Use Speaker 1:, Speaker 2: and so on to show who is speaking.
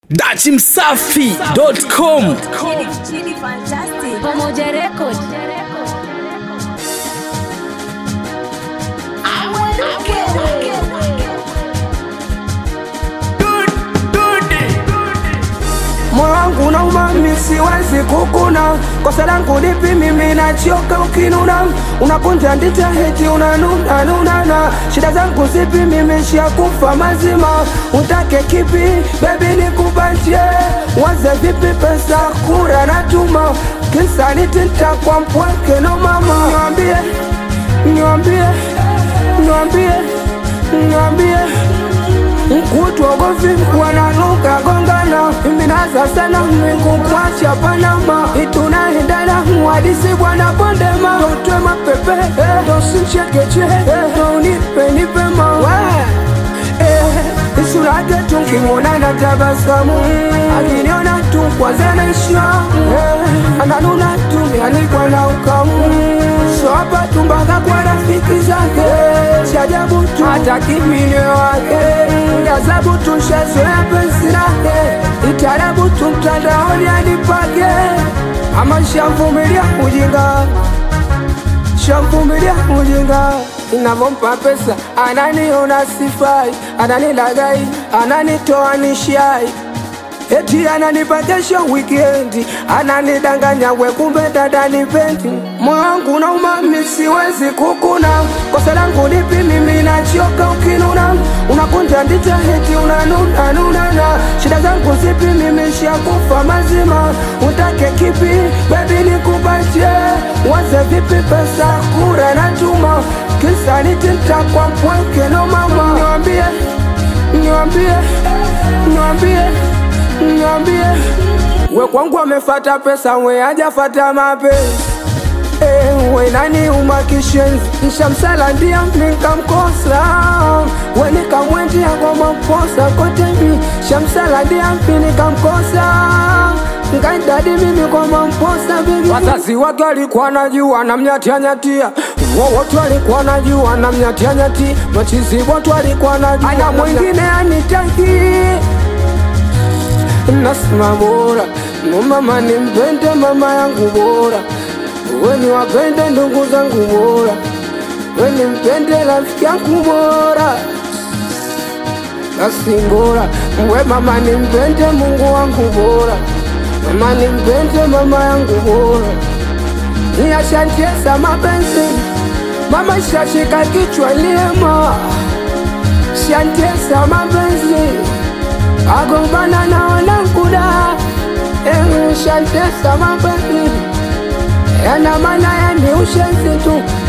Speaker 1: dachimsafi.com
Speaker 2: Chini fantastic.
Speaker 3: Pamoja Record.
Speaker 4: moyo wangu na umami siwezi kukuna kosa langu lipi mimi nachoka ukinuna unakunja ndita heti unanuna nunana shida zangu zipi mimi shakufa mazima utake kipi bebi nikupatie waze vipi pesa kura natuma kisanitita kwa mpweke no mama niwambie niwambie niwambie niwambie mkutuogovi wananuka gongana minaza sana mwingu kwacha panama itunaendana mwadisi bwana pondema totwe mapepe tosinchekeche tonipe nipema isurake tunkimwona na tabasamu akiniona tu kwanzanisha ananuna tumianikwa na ukamu soapa tumbaga kwa rafiki zake shajabu tu hata kimine wake gazabu tu shazoya penzi lake itarabu tu mtandaoni anipake ama shamvumilia ujinga shamvumilia ujinga inavyompa pesa ananiona sifai ananilagai ananitoa nishai eti ananipa kesho wikendi ananidanganya we kumbe dada nipendi moyo wangu na umami siwezi kukuna kosa langu lipi mimi nachoka ukinuna unakunja ndita heti unanuna nunana shida zangu zipi mimi shakufa mazima utake kipi bebi nikupatie waze vipi pesa kura natuma kisa nitinta kwa mpweke no mama niwambie niwambie niwambie niambie we kwangu amefata pesa we hajafata mapenzi Eh, we nani umakishenzi nshamsala ndia nikamkosa we nikamwendia kwa maposa kotemi shamsala ndia mpi nikamkosa ngaidadi mimi kwa mamposa bigi wazazi wake walikuwa najua namnyatianyatia wowote walikuwa najua namnyatianyati machizi wote walikuwa najua ana mwingine anitaki nasema bora mama nimpende mama yangu bora weni wapende ndugu zangu bora weni mpende rafiki yangu bora basi bora we mama nimpende mungu wangu bora mama nimpende mama yangu bora niyashantiesa mapenzi mama shashika kichwa liema shantiesa mapenzi agombana na wananguda shantesa mapenzi yana maana yani ushenzi tu